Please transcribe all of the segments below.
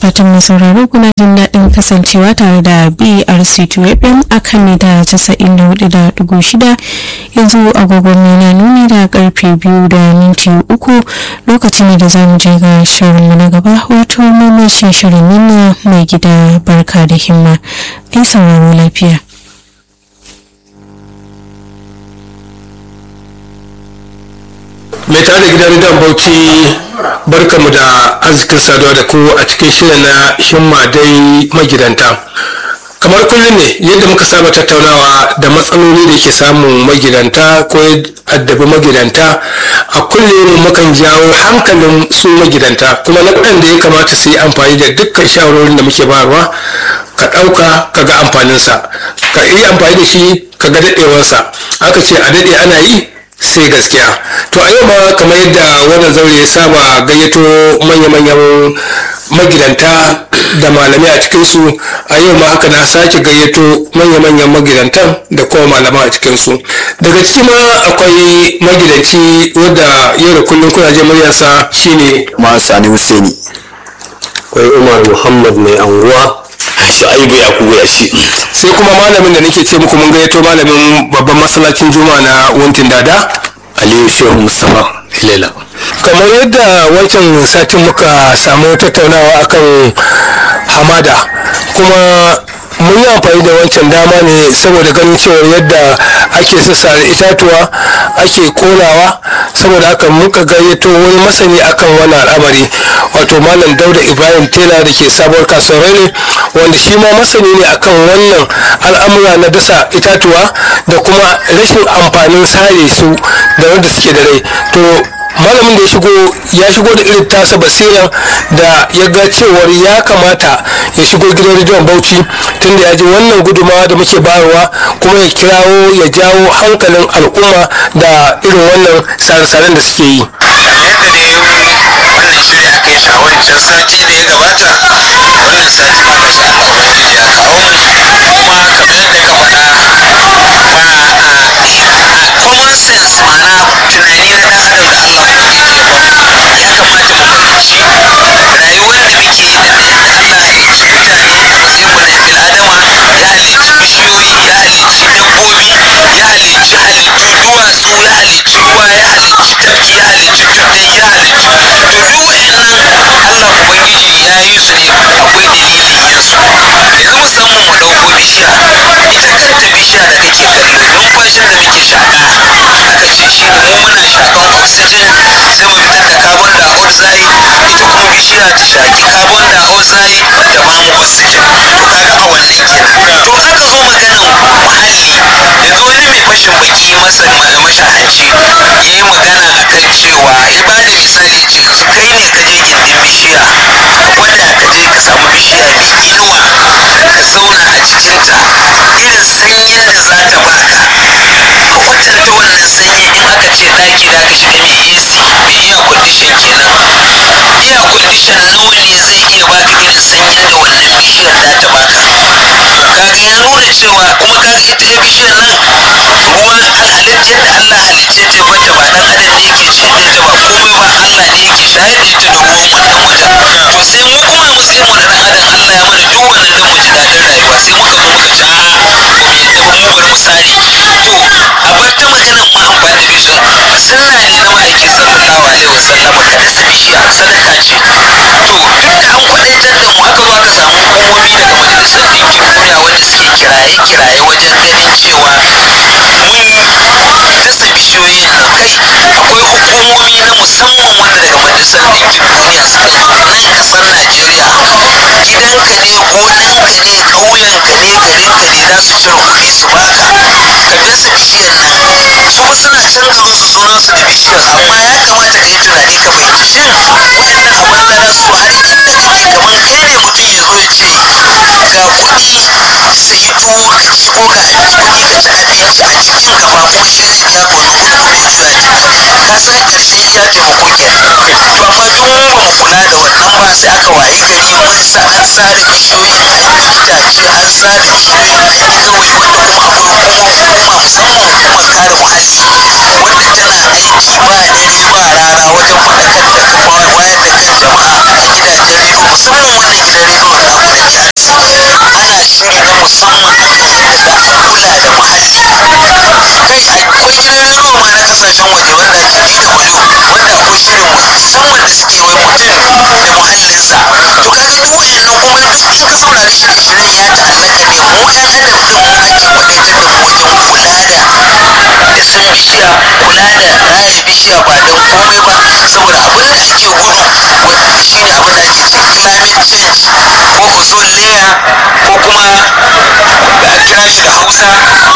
fatan mai sauraro kuna jin daɗin kasancewa tare da BRC2 FM a kan mita 94.6 yanzu agogon na nuni da karfe biyu da minti uku lokacin da za mu je ga shirinmu na gaba wato mamashin shirin nuna mai gida barka da himma ai sauraro lafiya. mai tare da gidan rediyon bauchi barkamu da arzikin saduwa da ku a cikin shirin na himma dai magidanta kamar kullum ne yadda muka saba tattaunawa da matsaloli da ke samun magidanta ko addabi magidanta a kullum mukan jawo hankalin su magidanta kuma na da ya kamata su yi amfani da dukkan shawarorin da muke bayarwa ka ɗauka ka ga amfaninsa ka yi amfani da shi ka ga daɗewarsa aka ce a daɗe ana yi sai gaskiya to a yau ma kamar yadda wannan zaure ya saba gayyato manya-manyan magidanta da malamai a cikinsu a yau ma haka na sake gayyato manya-manyan magidantan da kuma malamai a cikinsu daga ciki ma akwai magidanci wadda yau da kullum kuna je muryarsa shine ma sani husaini akwai umar muhammad mai anguwa shu'aibu yakubu ya shi sai kuma malamin da nake ce muku mun gayyato malamin babban masallacin juma'a na wuntin dada aliyu shehu mustapha ilela kamar yadda wancan satin muka samu tattaunawa akan hamada kuma mun yi amfani da wancan dama ne saboda ganin cewar yadda ake sassare itatuwa ake konawa saboda haka muka gayyato wani masani akan wannan al'amari wato malam dauda ibrahim tela da ke sabuwar kasuwar ne wanda shi ma masani ne akan wannan al'amura na dasa itatuwa da kuma rashin amfanin sare su da wanda suke da rai to malamin da ya shigo ya shigo da irin tasa basiran da ya ga cewar ya kamata ya shigo gidan rediyon bauchi tunda ya ji wannan gudumawa da muke bayarwa kuma ya kirawo ya jawo hankalin al'umma da irin wannan sare-saren da suke yi yadda da yau wannan shiri aka yi shi a wancan sati da ya gabata wannan sati ma gashi Allah ubangiji ya kawo mu kuma kamar yadda ka faɗa ba a common sense ma'ana tunani na dan adam da Allah ubangiji ya bamu ya kamata mu fahimci rayuwar da muke da yadda Allah ya halicci mutane a matsayin mu na bil adama ya halicci bishiyoyi ya halicci dabbobi ya halicci halittu duwatsu ya halicci ruwa ya halicci tafki ya halicci tuddai ya halicci to duk wa'annan Allah ubangiji ya yi su ne akwai dalilin yin su yanzu musamman mu ɗauko bishiya ita kanta bishiya da kake kallo numfashin da muke shaƙa aka ce shi ne mu muna shaƙan oxygen sai mu fitar da carbon dioxide ita kuma bishiya ta shaƙi carbon dioxide da ba mu oxygen to kaga a wannan kenan to aka zo maganan muhalli yanzu wani mai fashin baki masa mashahanci ya yi magana akan cewa ya ba da misali ce yanzu kai ne ka je gindin bishiya ka gwada ka je ka samu bishiya mai inuwa ka zauna a cikinta irin sanyin da za ta baka ka kwatanta wannan sanyin in aka ce ɗaki da aka shiga mai AC mai air condition kenan air condition nawa ne zai iya baka irin sanyin da wannan bishiyar da ta baka kaga ya nuna cewa kuma kaga ita ya bishiyar nan ruwan halittar da Allah halicce ta bata ba dan adam ne yake ciyar da ita ba komai ba Allah ne yake shayar da ita da ruwan wannan wajen to sai mu kuma a matsayin mu na dan adam Allah ya mana duk wannan dan mu ji dadin rayuwa sai muka zo muka ci a'a ba mu yadda ba mu bar mu sare to a bar ta maganan ma amfani da bishiya sunna ne na ma'aiki sallallahu alaihi wasallam ka dasa bishiya sadaka ce to tunda an kwadaitar da mu aka zo aka samu hukumomi daga majalisar ɗinkin duniya wanda suke kiraye-kiraye wajen ganin cewa mun dasa bishiyoyin nan kai akwai hukumomi na musamman wanda daga majalisar ɗinkin duniya suka zo nan ƙasar najeriya gidanka ne gonanka ne ƙauyenka ne garinka ne za su cire kuɗi su baka ka dasa bishiyar nan su fa suna can garin su sunan su da bishiyar amma ya kamata ka yi tunani ka fahimci shin wayannan a banza za su har inda kake kamar kai ne mutum ya zo ya ce ga kuɗi sayi tuwo ka ci ko ga kuɗi ka ci abinci a cikin kafafun shi zai biya ka wannan kuɗin kuɗi juya ne ka san ƙarshen iya taimako kenan to amma duk mu ba mu kula da wannan ba sai aka wayi gari mun sa an sare bishiyoyin itace an sare bishiyoyi kawai wanda kuma akwai hukuma hukuma musamman hukumar kare muhalli wanda tana aiki ba dare ba rana wajen faɗakar da wayar da kan jama'a a gidajen rediyo musamman wannan gidan sannan kuma in ka saurari shirye-shiryen ya ta'allaka ne mu 'yan adam din mu ake kwadaitar da mu wajen kula da dasa bishiya kula da raya bishiya ba don komai ba saboda abin da ake gudu wa- shine abin da ake ce climate change ko ozone layer ko kuma a kira shi da hausa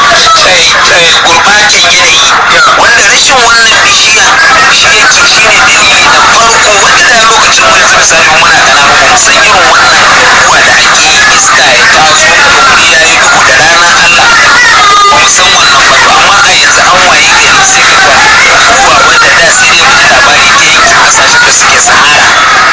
eh, eh, gurbatan yanayi wanda rashin wannan bishiya shi yake shi ne dalili na farko wanda da lokacin mu yanzu misali mu muna ƙananu ba mu san irin wannan abubuwa da ake yi iska ya taso wuri ya yi duhu da rana Allah ba mu san wannan ba to amma a yanzu an waye gari sai ka ga abubuwa wanda da sai dai mu ji labari ta yankin kasashen da suke sahara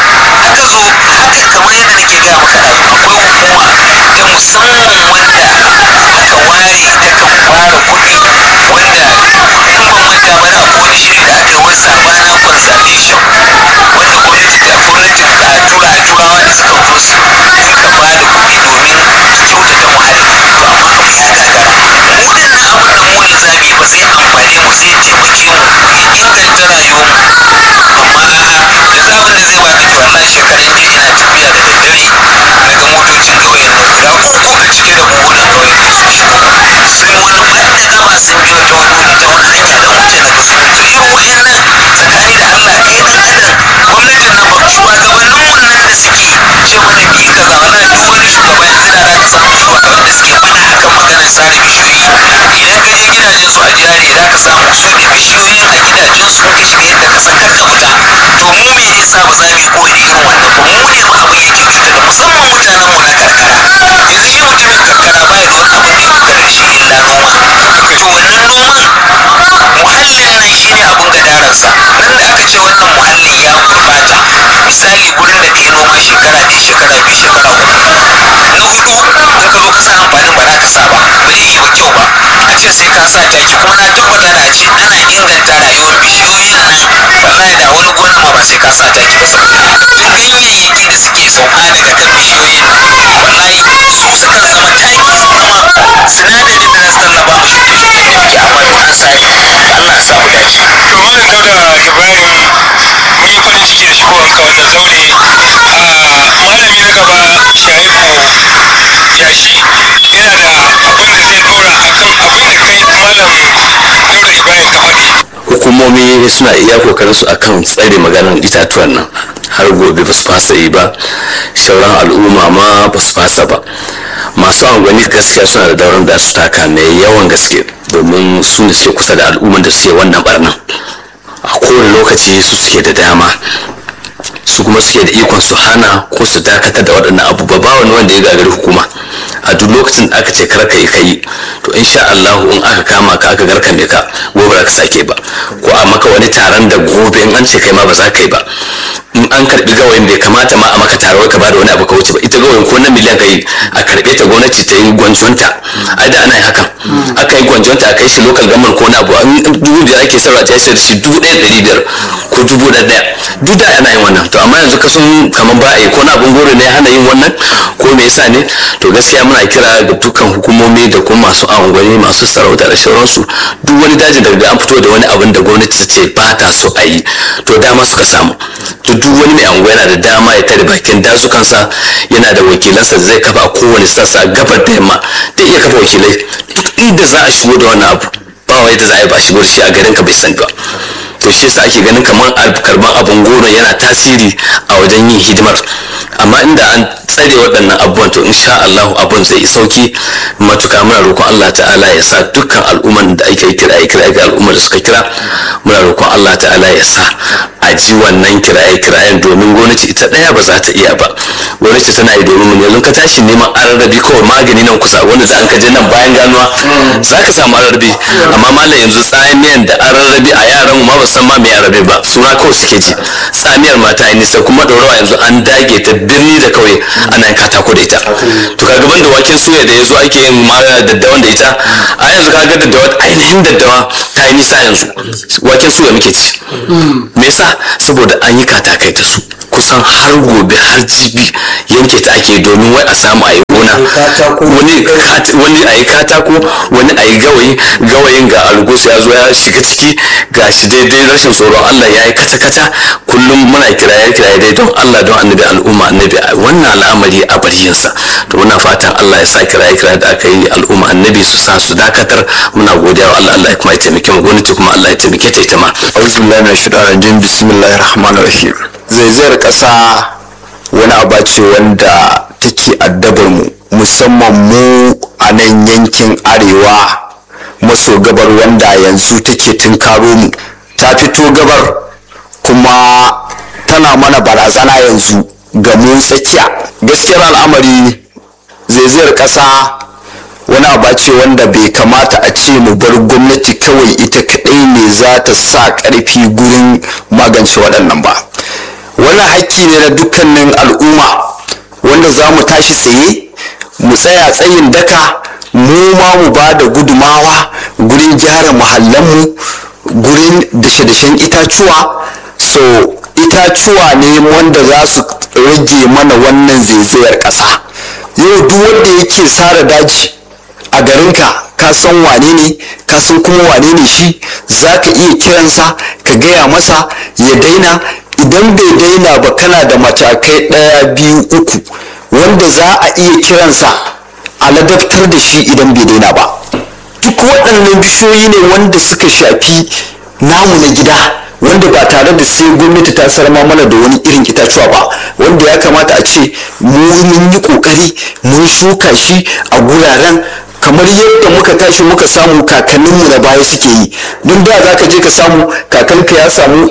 aka zo haka kamar yadda nake gaya maka da akwai hukuma ta musamman wanda aka ware ta kan ware kuɗi wanda in ban manta ba da akwai wani shiri da aka yi wai savannah conservation wanda gwamnati ta gwamnatin a tura turawa da suka zo su suka ba da kuɗi domin a kyautata muhalli to amma abu ya gagara mu din nan abin da mu yanzu za mu yi ba zai amfane mu zai taimake mu ya inganta rayuwar mu amma a'a yanzu abin da zai baka to wallahi shekaran jiya ina tafiya da daddare na ga motocin ƙauyen nan guda uku a cike da buhunan ƙauyen nan sun shigo sun wani faɗaɗa sun biyo ta wani wuri ta wani hanya don wuce na ga su to irin wa'annan tsakani da Allah kai dan adam gwamnatin nan ba shugabannin mun nan da suke ce mana mi kaza wallahi duk wani shugaba yanzu da za ka samu shugaban da suke faɗa akan maganar sare bishiyoyi idan ka je gidajen su a jihar za ka samu su da bishiyoyin a gidajen su ka shiga yadda ka san har ka fita to mu me ne sa ba za mu yi koyi da irin wannan ba mu ne ma abin yake cutar da musamman mutanen mu na karkara yanzu shi mutumin karkara baya da wani abin da ya dogara da shi illa noma to wannan noman muhallin nan shine abin gadararsa nan da aka ce wannan muhallin ya gurbata misali gurin da kai noma shekara ɗaya shekara biyu shekara uku na hudu in ka zo ka sa amfanin ba za ka sa ba ba zai yi ba kyau ba a ce sai ka sa taki kuma na tabbata da a ce ana inganta rayuwar bishiyoyin nan wallahi da wani gonan ma ba sai ka sa taki ba saboda ganyayyaki da suke sauka daga kan bishiyoyin nan wallahi su sukan zama taki kuma sinadarin da za su tallaba mu shuke-shuken da muke amma duk an sare Allah ya sa mu dace to malam dauda ibrahim mun yi farin ciki da shigowanka wannan zaure a malami na gaba shaibu yashi yana da abin da zai dora akan abin da kai malam dauda ibrahim ka faɗi hukumomi suna iya kokarin su akan tsare maganar itatuwan nan har gobe ba su fasa yi ba shauran al'umma ma ba su fasa ba masu angwani gaskiya suna da dauran da su taka mai yawan gaske domin su ne suke kusa da al'umman da suke wannan barnan a kowane lokaci su suke da dama su kuma suke da ikon su hana ko su dakatar da waɗannan abubuwa ba wani wanda ya gagari hukuma a duk lokacin da aka ce kar ka yi kai to insha Allah in aka kama ka aka garkame ka gobe ba ka sake ba ko a maka wani taron da gobe in an ce kai ma ba za ka yi ba in an karbi gawayin bai kamata ma a maka taro ka bada wani abu ka wuce ba ita gawayin ko na miliyan kai a karbe ta gwamnati ta yi gwanjonta a da ana yin hakan aka yi gwanjonta a kai shi local government ko na abu an dubu biyar ake sarwa ta sayar da shi dubu ɗaya ɗari biyar ko dubu ɗaya ɗaya duk da ana yin wannan to amma yanzu ka sun kamar ba a yi ko na abun goro ne hana yin wannan ko me yasa ne to gaskiya muna kira ga dukkan hukumomi da kuma masu angwani masu sarauta da sauransu duk wani dajin da an fito da wani abin da gwamnati ta ce ba ta so a yi to dama suka samu to duk wani mai anguwa yana da dama ya tare bakin dazukansa yana da wakilansa da zai kafa a kowane sassa gabar da yamma da iya kafa wakilai duk inda za a shigo da wannan abu ba wai da za a yi ba shigo da shi a garin ka bai sani ba to shi yasa ake ganin kamar karban abin goro yana tasiri a wajen yin hidimar amma inda an tsare waɗannan abubuwan to insha Allah abun zai sauki matuka muna roƙon Allah ta'ala ya sa dukkan al'umman da ake kira ya kira ga al'ummar da suka kira muna roƙon Allah ta'ala ya sa a ji wannan kiraye kirayen domin gwamnati ita ɗaya ba za ta iya ba gwamnati tana yi domin mun yanzu ka tashi neman ararrabi kawai magani nan kusa wanda da an ka je nan bayan ganuwa za ka samu ararrabi amma malam yanzu tsamiyan da ararrabi a yaran mu ma ba san ma me ararrabi ba suna kawai suke ji tsamiyar mata yi nisa kuma ɗorawa yanzu an dage ta birni da kauye ana yin katako da ita to kaga ban da waken suya da yazo ake yin mara daddawan da ita a yanzu kaga daddawa ainihin daddawa ta yi nisa yanzu waken suya muke ci me yasa saboda an yi katakai ta su kusan har gobe har jibi yanke ta ake domin wai a samu a yi gona gona wani kat- wani a yi katako wani a yi gawayi gawayin ga algus ya zo ya shiga ciki ga shi daidai rashin tsoron allah ya yi kata-kata kullum muna kiraye kiraye dai don allah don annabi al'umma annabi a wannan al'amari a baryinsa to muna fatan allah ya sa kiraye kiraye da aka yi al'umma annabi su sa su dakatar muna godiya wa allah allah ya kuma ya taimake mu gwamnati kuma allah ya taimake ta ita ma auzu billahi min shaitanir rajim bismillahir rahmanir rahim zaizayar kasa wani aba ce wanda take addabar mu musamman mu a nan yankin arewa maso gabar wanda yanzu take tunkaro mu ta fito gabar kuma tana mana barazana yanzu ga mu tsakiya gaskiyar al'amari zaizayar kasa wani aba ce wanda bai kamata a ce mu bar gwamnati kawai ita kaɗai ne za ta sa ƙarfi gurin magance waɗannan ba wani hakki ne na dukkanin al'umma wanda za mu tashi tsaye mu tsaya tsayin daka mu ma mu ba da gudumawa gurin gyara muhallanmu gurin dashe-dashen itacuwa so itacuwa ne wanda za su rage mana wannan zaizayar ƙasa yau duk wanda yake sara daji a garinka ka san wane ne ka san kuma wane ne shi za ka iya kiransa ka gaya masa ya daina idan bai daina ba kana da matakai ɗaya biyu uku wanda za a iya kiransa a ladabtar da shi idan bai daina ba duk waɗannan bishiyoyi ne wanda suka shafi namu na gida wanda ba tare da sai gwamnati ta sarma mana da wani irin itacuwa ba wanda ya kamata a ce mu mun yi kokari mun shuka shi a guraren kamar yadda muka tashi muka samu kakanninmu na baya suke yi don da za ka je ka samu kakanka ya samu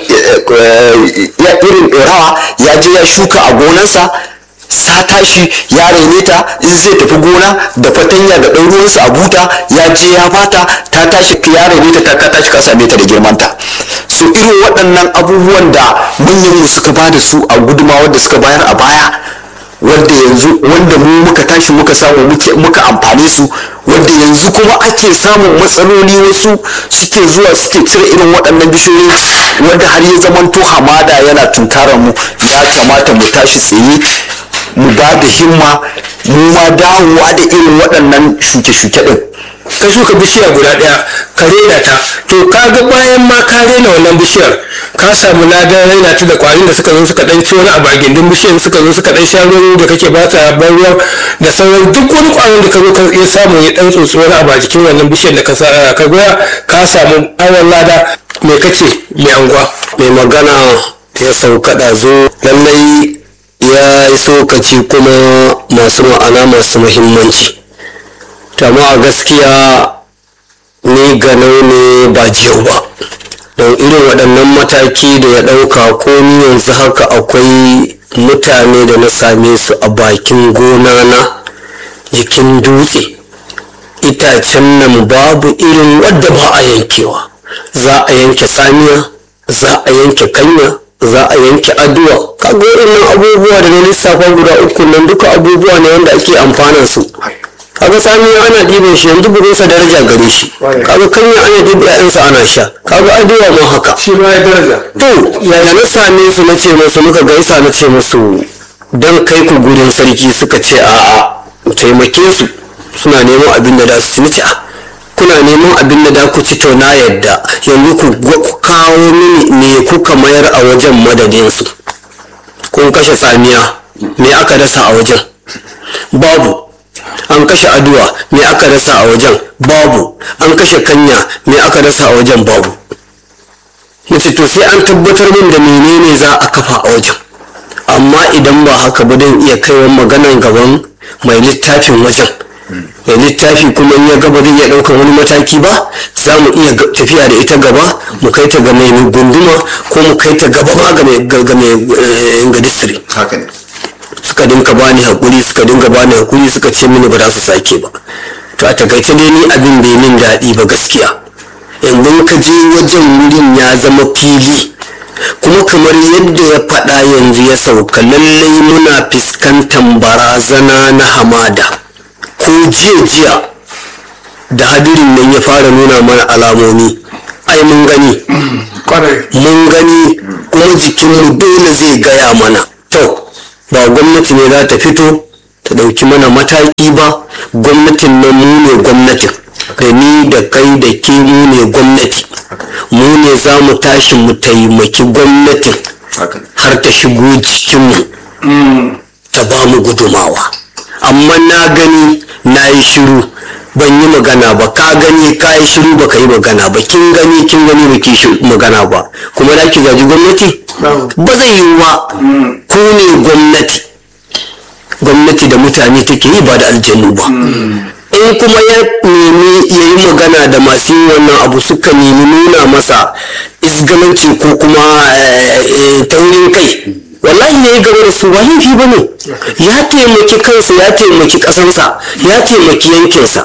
ya irin rawa ya je ya shuka a gonansa sa tashi ya raine ta in zai tafi gona da fatanya da ɗan ruwansa a buta ya je ya bata ta tashi ya raine ta ka tashi ka same ta da girmanta so irin waɗannan abubuwan da manyan mu suka ba da su a gudumawar da suka bayar a baya wanda yanzu wanda mu muka tashi muka samu muka amfane su wanda yanzu kuma ake samun matsaloli wasu suke zuwa suke cire irin waɗannan bishiyoyi wanda har ya zamanto hamada yana tunkarar mu ya kamata mu tashi tsaye mu ba da himma mu ma dawowa da irin waɗannan shuke-shuke ɗin ka shuka bishiya guda ɗaya ka rena ta to ka ga bayan ma ka rena wannan bishiyar ka samu ladan raina ta da kwarin da suka zo suka dan ci wani abu a gindin bishiyar suka zo suka dan sha ruwan da kake ba ta ban ruwan da sauran duk wani kwarin da ka zo ka iya samu ya dan tsotsi wani abu a jikin wannan bishiyar da ka sa ka goya ka samu awon lada me kace mai anguwa mai magana ya sauka ɗazu lallai ya yi sokaci kuma masu ma'ana masu muhimmanci amma a gaskiya ni ganau ne ba jiyau ba don irin waɗannan mataki da ya ɗauka ko ni yanzu haka akwai mutane da na same su a bakin gona na jikin dutse itacen nan babu irin wadda ba a yankewa za a yanke samiya za a yanke kanya za a yanke aduwa kaga waɗannan abubuwa da na lissafa guda uku nan duka abubuwa ne wanda ake amfanar su kaga samiya ana ɗiban shi yanzu burinsa daraja gare shi kaga kanya ana ɗiba ƴaƴansa ana sha kaga aduwa ma haka shi ma ya daraja to yaya na same su na ce musu muka gaisa na ce musu don kai ku gurin sarki suka ce a'a mu taimake su suna neman abin da za su ci a kuna neman abin da da ku ci to na yadda yanzu ku kawo mini me kuka mayar a wajen madadinsu kun kashe tsamiya me aka dasa a wajen babu an kashe aduwa me aka dasa a wajen babu an kashe kanya me aka dasa a wajen babu nace to sai an tabbatar min da menene za a kafa a wajen amma idan ba haka ba don iya kaiwa maganan gaban mai littafin wajen mai littafi kuma in ya gaba zai iya ɗaukar wani mataki ba za mu iya tafiya da ita gaba mu kai ta ga mai gunduma ko mu kai ta gaba ma ga mai ga district haka ne suka dinka bani hakuri suka dinga bani hakuri suka ce mini ba za su sake ba to a takaice dai ni abin bai min daɗi ba gaskiya yanzu ka je wajen wurin ya zama fili kuma kamar yadda ya faɗa yanzu ya sauka lallai muna fuskantar barazana na hamada ko jiya jiya da hadirin nan ya fara nuna mana alamomi ai mun gani mun gani kuma jikinmu dole zai gaya mana to ba gwamnati ne za ta fito ta ɗauki mana mataki ba gwamnatin nan mu ne gwamnatin da ni da kai da ke mu ne gwamnati mu ne za mu tashi mu taimaki gwamnatin har ta shigo cikinmu ta ba mu gudumawa amma na gani na yi shiru ban yi magana ba ka gani ka yi shiru ba ka yi magana ba kin gani kin gani ba ki shi magana ba kuma da ki zaji gwamnati ba zai yi ba ku ne gwamnati gwamnati da mutane take yi ba da aljanu ba in kuma ya nemi ya yi magana da masu yin wannan abu suka nemi nuna masa isgalanci ko kuma eh, taurin kai wallahi ne ya gaba da su ba laifi ba ne ya taimaki kansa ya taimaki ƙasansa ya taimaki yankinsa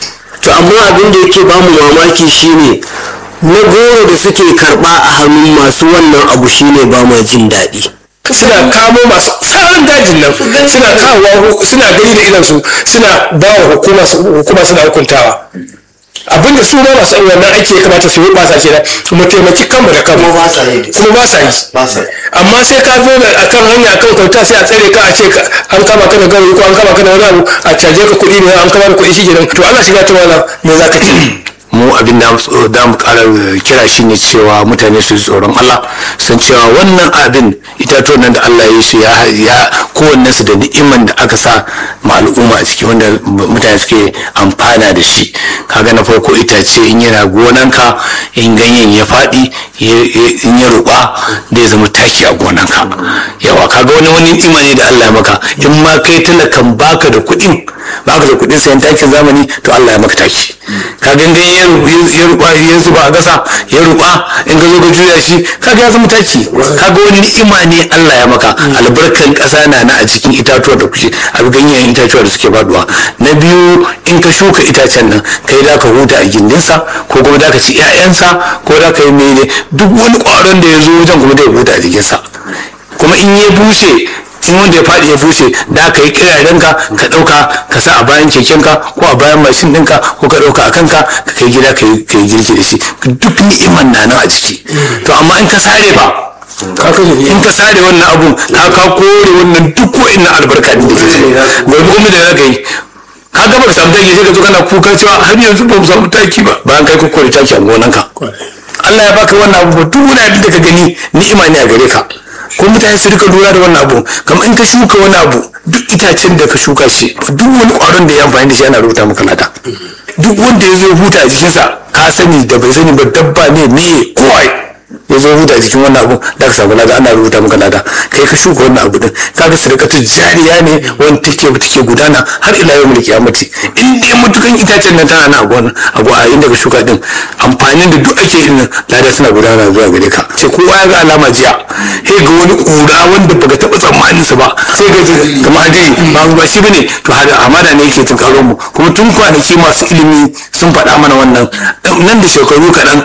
to amma abin da yake ba mu mamaki shine na goro da suke karɓa a hannun masu wannan abu shine ba ma jin daɗi suna kamo masu tsarin dajin nan suna kawowa suna gani da idansu suna ba wa hukuma hukuma suna hukuntawa abinda su ma masu wannan aiki ya kamata su yi ba sa kenan mu taimaki kanmu da kanmu ba sa yi kuma ba sa yi ba sa yi amma sai ka zo da akan hanya kan kauta sai a tsare ka a ce ka- an kama ka da gawayi ko an kama ka da wani abu a caje ka kuɗi ne an kama da kuɗi shi kenan to Allah shiga ta wala me za ka ce mu abin da da mu kara kira shi ne cewa mutane su ji tsoron Allah san cewa wannan abin itatuwan nan da Allah ya yi su ya ya kowanne su da ni'iman da aka sa ma al'umma a ciki wanda mutane suke amfana da shi kaga na farko itace in yana gonanka in ganyen ya faɗi ya- ya- in ya ruɓa zai zama taki a gonanka yawa kaga wani wani ni'ima ne da Allah ya maka in ma kai talakan baka da kuɗin baka da kuɗin sayan takin zamani to Allah ya maka taki ka gangan ya ruba ya zuba a gasa ya ruba in ka zo ka juya shi kaga ya zama taki kaga wani ni'ima ne Allah ya maka albarkan ƙasa na na a cikin itatuwa da kuke a ganyen itatuwa da suke faduwa na biyu in ka shuka itacen nan kai da ka huta a gindinsa ko kuma da ka ci 'ya'yansa ko da ka yi mene duk wani ƙwaron da ya zo wajen kuma da ya huta a jikinsa kuma in ya bushe in wanda ya faɗi ya bushe da ka yi kirarenka ka ɗauka ka sa a bayan kekenka ko a bayan mashin ɗinka ko ka ɗauka a kanka ka kai gida ka yi ka yi girki da shi duk ni'iman na nan a ciki to amma in ka sare ba in ka sare wannan abun ka ka kore wannan duk wa'in albarka ne da ke ciki gobe kuma da za ka yi ka gaba ka samu taki sai ka zo kana kuka cewa har yanzu ba mu samu taki ba bayan kai kukkure taki a gonanka Allah ya baka wannan abu duk wani abin da ka gani ni'ima ne a gare ka ko mutane su rika lura da wannan abu kamar in ka shuka wani abu duk itacen da ka shuka shi duk wani ƙwaron da ya amfani da shi ana rubuta maka lada duk wanda ya zo huta a jikinsa ka sani da bai sani ba dabba ne me kowai ya zo huta a jikin wannan abu da ka samu lada ana rubuta maka lada kai ka shuka wannan abu din kaga sadakatu jariya ne wanda take take gudana har ila yau mulki amati in dai mutukan itacen nan tana na a gona a gona inda ka shuka din amfanin da duk ake yin nan lada suna gudana zuwa gare ka sai kowa ya ga alama jiya sai ga wani kura wanda baka taba tsammanin sa ba sai ga kamar hadiri ba ba shi bane to hada amana ne yake tunkaro mu kuma tun kwanaki masu ilimi sun faɗa mana wannan nan da shekaru kaɗan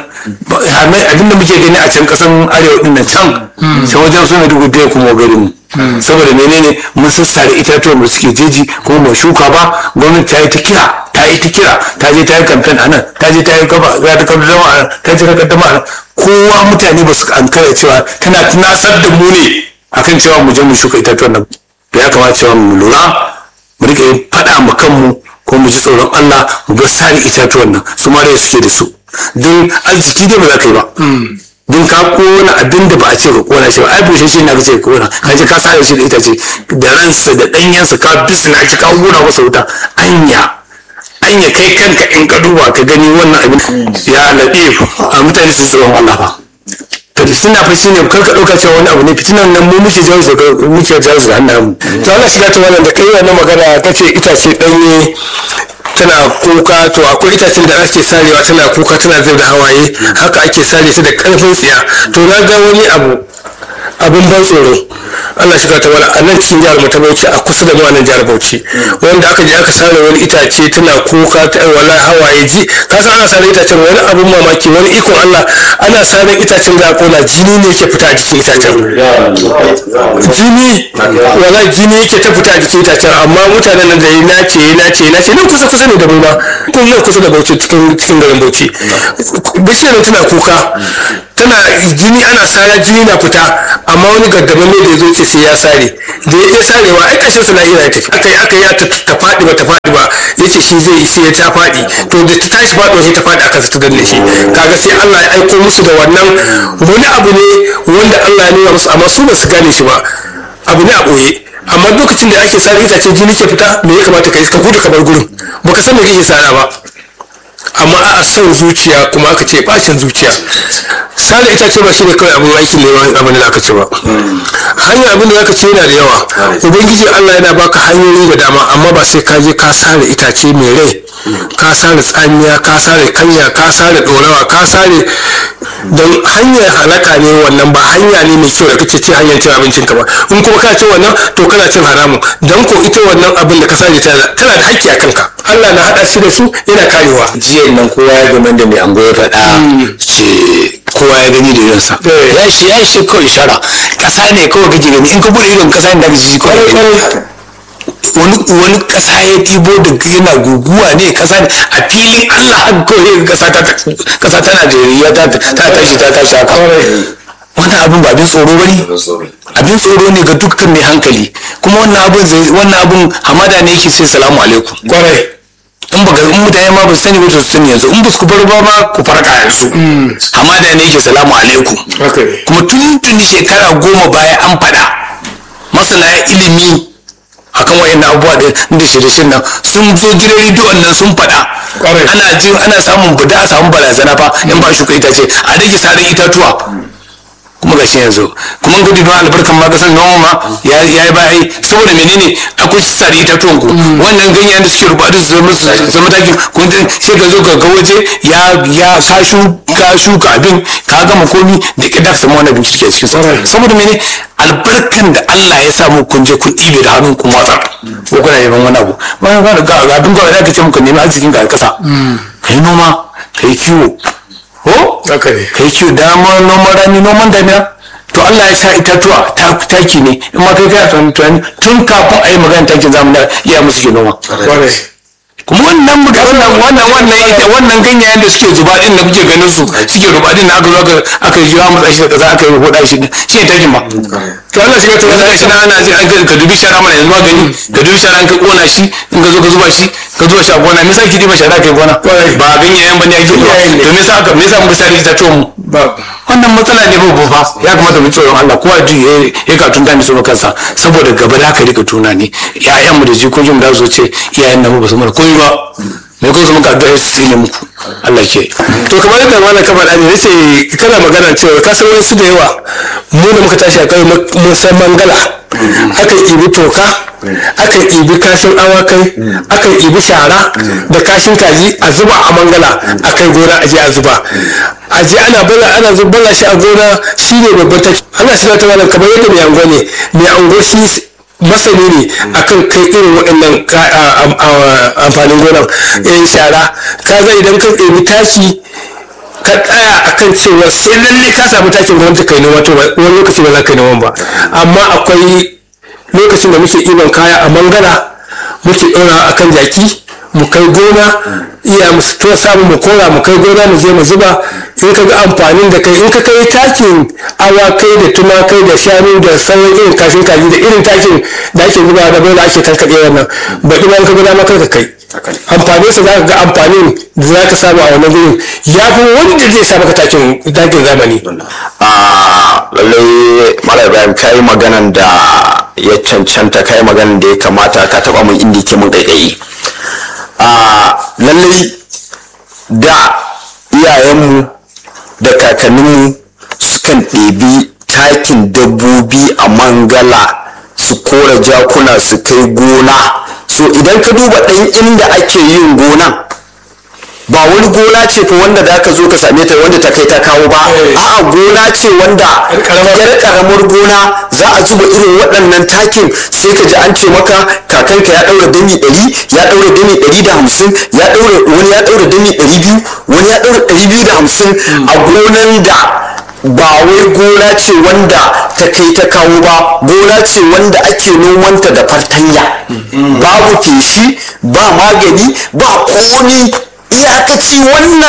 abinda muke gani a can kasan arewa din nan can sai wajen suna dubu da kuma garin mu saboda menene mun sassare itatuwan da suke jeji kuma ba shuka ba gwamnati ta yi ta kira ta yi ta kira ta je ta yi kamfen a nan ta je ta yi gaba ta kaddama a nan ta je ta kaddama a nan kowa mutane ba su ankara cewa tana tunasar da mu ne akan cewa mu je mu shuka itatuwan nan to ya kamata cewa mu lura mu rika yin faɗa ma kanmu ko mu ji tsoron Allah mu bar sare itatuwan nan su ma da suke da su don arziki dai ba za ka yi ba don ka kona abin da ba a ce ka kona shi ba ai bushe shi na ka ce ka kona ka je ka sare shi da itace da ransa da ɗanyensa ka bisna shi ka hura masa wuta anya anya kai kanka in ka duba ka gani wannan abin ya laɗe a mutane su tsoron Allah fa to fitina fa shine kar ka dauka cewa wani abu ne fitinan nan mu muke jawo shi muke jawo shi da hannun mu to Allah shiga ta wannan da kai wannan magana kace itace ɗanye tana kuka to akwai itacen da ake sarewa tana kuka tana zai da hawaye haka ake sare ta da karfin tsiya to na ga wani abu abin ban tsoro Allah shiga ta wala a nan cikin jihar mu ta Bauchi a kusa da mu a nan jihar Bauchi wanda aka je aka sare wani itace tana kuka ta wala hawaye ji ka san ana sare itacen wani abin mamaki wani ikon Allah ana sare itacen da kona jini ne ke fita a jikin itacen jini wala jini yake ta fita a jikin itacen amma mutanen nan da ya nace ya nace ya nace nan kusa kusa ne da mu ma kun nan kusa da Bauchi cikin cikin garin Bauchi bishiyar tana kuka tana jini ana sara jini na fita amma amma wani gaddaman ne da ya zo ce sai ya sare da ya je sarewa ai kashin su lahira ya tafi aka yi aka ya ta ta faɗi ba ta faɗi ba ya ce shi zai sai ya ta faɗi to da ta tashi faɗuwa sai ta faɗi aka ta danne shi kaga sai Allah ya aiko musu da wannan wani abu ne wanda Allah ya nuna musu amma su ba su gane shi ba abu ne a ɓoye amma lokacin da ake sare itace jini ke fita me ya kamata ka yi ka gudu ka bar gurin baka san me kake sara ba amma a son zuciya kuma aka ce bacin zuciya sale ita ce ba shi ne kawai abin aikin neman abin da aka ce ba hanyar abin da aka ce yana da yawa ubangiji allah yana baka hanyoyi da dama amma ba sai ka je ka sare itace mai rai ka sare tsamiya ka sare kanya ka sare dorawa ka sare don hanyar halaka ne wannan ba hanya ne mai kyau da kake ce hanyar cin abincin ka ba in kuma ka ce wannan to kana cin haramun don ko ita wannan abin da ka sare tana da haƙƙi a kanka allah na haɗa shi da su yana karewa jiya nan kowa ya game da mai ango ya faɗa ce kowa ya gani da idonsa ya shi ya shi kawai shara ƙasa ne kawai kake gani in ka bude idon ƙasa ne da ka ji kawai wani wani ƙasa ya ɗibo da yana guguwa ne ƙasa ne a filin allah haka kawai ƙasa ta ƙasa tana da riya ta ta tashi ta tashi haka wannan abin ba abin tsoro bane abin tsoro ne ga dukkan mai hankali kuma wannan abin zai wannan abin hamada ne yake sai salamu alaikum kwarai in baka in mutane ma ba su sani ba to su sani yanzu in ba su bar ba ma ku farka yanzu hamada ne yake salamu alaikum kuma tun tun shekara goma baya an faɗa masana ilimi akan wayan abubuwa da da shirye nan sun zo gidan rediyon nan sun faɗa ana jin ana samun buda a samun barazana fa in ba shuka itace a rage sare itatuwa kuma ga shi yanzu kuma gudu don albarkan ma kasan noma ma ya yi bayi saboda menene akwai sare itatuwan ku wannan ganyen da suke rubatu su zama zama takin kun ga sai ka zo ga ga waje ya ya ka shu ka shuka abin ka gama komi da ka dafa wani abin kirki a cikin sa saboda mene albarkan da Allah ya samu kun je kun ɗibe da hannun kun watsa ko kuna neman wani abu wani ga ga abin kawai da ka ce muku nemi arzikin ka a ƙasa kai noma kai kiwo ko kai kiwo dama noman rani noman damina to Allah ya sa itatuwa ta taki ne in ma kai kai tunani tunani tun kafin a yi magana takin zamani iya musu ke noma kuma wannan muka wannan wannan wannan ita wannan ganyayen da suke zuba din da kuke ganin su suke ruba din aka zo aka aka yi wa mutsa shi da kaza aka yi hoda shi shi ne takin ma to Allah shi ka to Allah shi na ana ji an ka dubi shara mana yanzu magani ka dubi shara an ka kona shi in ka zo ka zuba shi ka zuba shi a gona me yasa ki diba shara kai gona ba ganyayen bane ake zuba to me yasa aka me yasa muka sare ita to mu wannan matsala ne ba fa ya kamata mu tsoron Allah kowa ji ya ka tunta ni so kansa saboda gaba da ka rika tuna ne ƴaƴan mu da jikokin da su ce iyayen nan ba su mana komai ba me ko su muka addu'a su tsine muku Allah ke to kamar yadda malam ka faɗa ne yace kana magana cewa ka san wasu da yawa mu da muka tashi a kai mun san mangala akan ibi toka akan ibi kashin awakai akan ibi shara da kashin kaji a zuba a mangala a kai gona a je a zuba a je ana bala ana zubbala shi a gona shine babban taki Allah shi ta malam kamar yadda mai ango ne mai ango shi masani ne akan kai irin waɗannan amfanin gonan yan shara ka ga idan ka ɗebi taki ka tsaya akan cewa sai lalle ka samu takin gwamnati kai noma to wani lokaci ba za ka yi noman ba amma akwai lokacin da muke ɗiban kaya a mangala muke ɗora akan jaki mu kai gona iya mu to samu mu kora mu kai gona mu je mu zuba in ka ga amfanin da kai in ka kai takin awakai da tumakai da shanu da sauran irin kashin kaji da irin takin da ake zuba da bola ake karkaɗe wannan baɗi ma in ka ga dama kar ka kai amfanin sa za ka ga amfanin da za ka samu a wannan gurin ya fi wanda zai sa maka takin takin zamani a lallai mara ibrahim ka yi maganan da ya cancanta ka yi maganan da ya kamata ka taba mun inda ke mun kaikayi a lallai da iyayenmu da kakanninmu sukan ɗebi takin dabbobi a mangala su kora jakuna su kai gona so idan ka duba ɗan inda ake yin gonan ba wani gona ce fa wanda da ka zo ka same ta wanda ta kai ta kawo ba a'a gona ce wanda yar karamar gona za a zuba irin waɗannan takin sai ka ji an ce maka kakanka ya ɗaura dami ɗari ya ɗaura dami ɗari da hamsin ya ɗaura wani ya ɗaura dami ɗari biyu wani ya ɗaura ɗari biyu da hamsin a gonan da ba wai gona ce wanda ta kai ta kawo ba gona ce wanda ake nomanta da fartanya babu feshi ba magani ba komi iyakaci wannan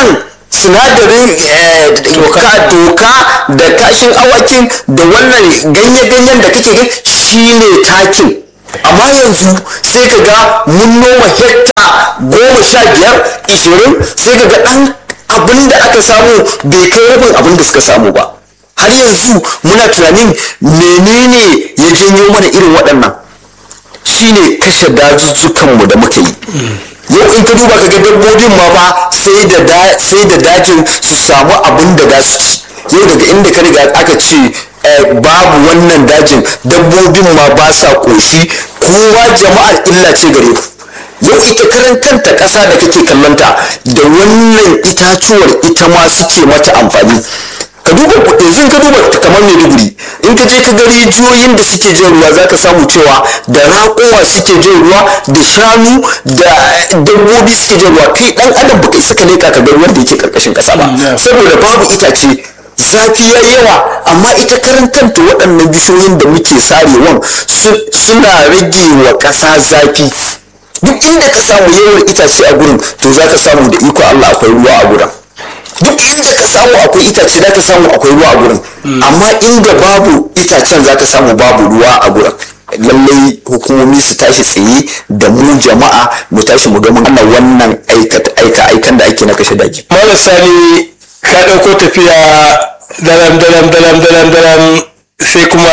sinadarin eh, ka doka da kashin awakin da wannan ganye-ganyen da kake gani shine takin amma yanzu sai ka ga mun noma hekta goma sha biyar ishirin sai ka ga ɗan abin da aka samu bai kai rabin abin da suka samu ba har yanzu muna tunanin menene ya janyo mana irin waɗannan shine kashe dazuzzukanmu da muka yi yau in ka duba ka ga dabbobin ma fa sai da da- sai da dajin su samu abin da za su ci yau daga inda ka riga aka ce eh, babu wannan dajin dabbobin ma ba sa koshi kowa jama'ar illa ce gare ku yau ita karan kanta ƙasa da kake kallonta da wannan itacuwar ita ma suke mata amfani ka duba yanzu in ka duba kamar maiduguri in ka je ka ga rijiyoyin da suke jin ruwa za ka samu cewa da raƙowa suke jin ruwa da shanu da dabbobi suke jin ruwa kai dan adam baka isa ka leka ka ga ruwan da yake karkashin ƙasa ba saboda babu itace zafi ya yawa amma ita karan kanta waɗannan bishiyoyin da muke sarewan su- suna rage wa ƙasa zafi duk inda ka samu yawan itace a gurin to za ka samu da iko Allah akwai ruwa a gurin duk inda ka samu akwai itace za ka samu akwai ruwa a gurin amma inda babu itacen za ka samu babu ruwa a gurin lallai hukumomi su tashi tsaye da mu jama'a mu tashi mu ga mun hana wannan aika aikan da ake na kashe daji malam sani ka ɗauko tafiya daram daram daram daram daram sai kuma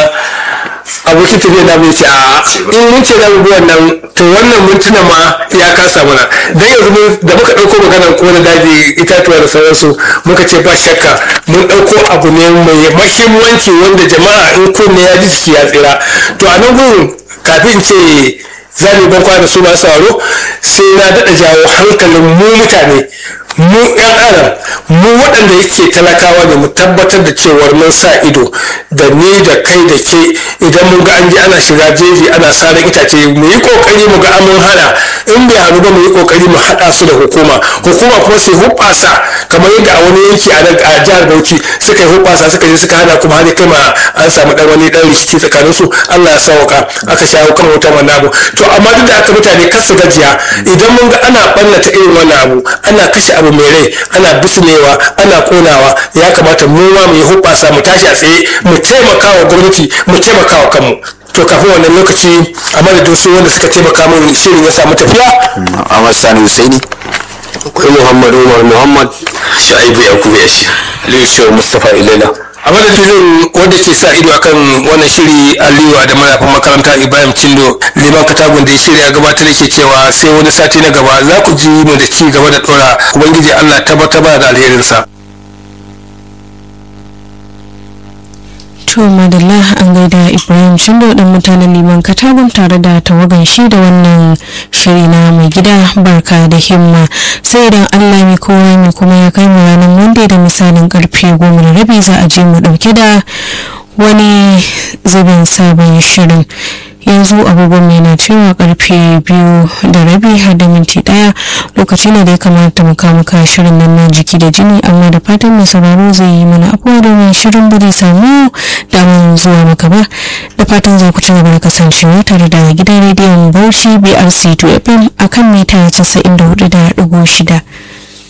abokin tafiya na bai ce a in mun ce zamu bi wannan to wannan mintuna ma ya kasa mana dan yanzu mun da muka ɗauko maganar ko na daji itatuwa da sauransu muka ce ba shakka mun ɗauko abu ne mai mahimmanci wanda jama'a in kunne ya ji jiki ya tsira to a nan gurin kafin ce za mu ban kwana su masu sauraro sai na daɗa jawo hankalin mu mutane mu yan adam mu waɗanda yake talakawa ne mu tabbatar da cewar mun sa ido da ni da kai da ke idan mun ga an ji ana shiga jeji ana sarar itace mu yi kokari mu ga an mun hana in bai hannu ba mu yi kokari mu haɗa su da hukuma hukuma kuma sai hubbasa kamar yadda a wani yanki a nan a jihar Bauchi suka yi hubbasa suka je suka hana kuma har kai ma an samu dan wani dan rikici tsakanin su Allah ya sauka aka shawo kan wutar wannan abu to amma duk da aka mutane kar su gajiya idan mun ga ana ɓannata irin wannan abu ana kashe abu mai rai ana bisnewa ana konawa ya kamata mu ma mu yi hubbasa mu tashi a tsaye mu taimaka wa gwamnati mu taimaka wa kanmu to kafin wannan lokaci a madadin su wanda suka taimaka min shirin ya samu tafiya Ahmad Sani Husaini akwai Muhammad Umar Muhammad Sha'ibu Yakubu ya shi. Aliyu Shehu Mustapha Ilela a madadin wanda ke sa ido akan wannan shiri aliyu da marafin makaranta ibrahim cindo liman katagun da ya shirya gabatar da ke cewa sai wani sati na gaba za ku ji mu da ci gaba da dora ubangiji allah tabbatar da alherinsa To madalla an gaida Ibrahim Shindo dan mutanen liman katagun tare da tawagan shi da wannan shiri na mai gida barka da himma sai idan Allah mai kowa mai kuma ya kai mu ranar Monday da misalin karfe goma da rabi za a je mu dauke da wani zubin sabon shirin yanzu agogon mai na cewa karfe biyu da rabi har da minti daya lokaci ne da ya kamata mu muka shirin nan na jiki da jini amma da fatan mai sauraro zai yi mana afuwa domin shirin ba zai samu damar zuwa maka ba da fatan za ku ci gaba da kasancewa tare da gidan rediyon bauchi brc 2 fm akan mita 94.6